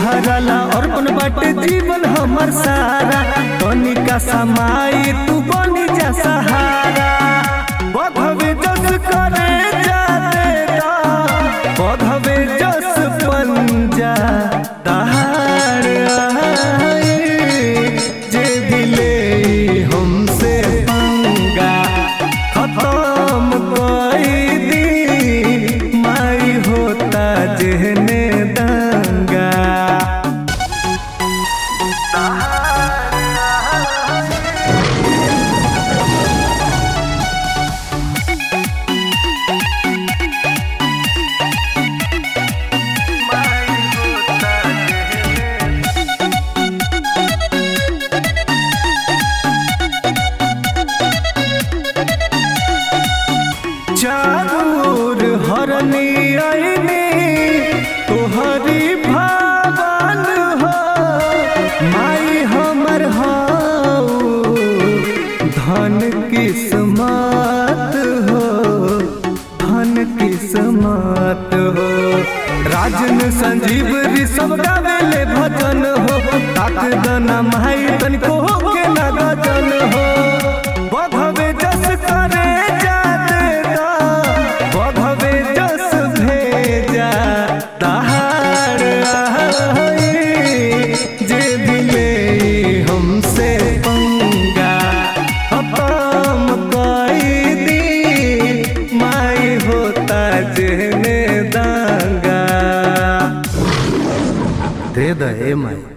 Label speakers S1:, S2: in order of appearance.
S1: तोहरा ला अर्पण बाटे जीवन हमर सारा तनिका समाई तू बनी जा सहारा बधवे जस करे जा देता बधवे जस पंजा दहाड़ आए जे दिले हमसे पंगा खत्म कोई दी माई होता जहने दंगा चारूर हरनी आईनी तोहरी भावन हो माई हमर हो धन किस्मत हो धन किस्मत हो राजन संजीव ऋषभ गावेले भजन हो ताक दना माई तनिको के ना गजन हो बधवे जस करे जा देता बधवे जस भेजा दहाड़ आए जे दिले हमसे पंगा खत्म कई दी माई होता जेने दांगा दे दे माई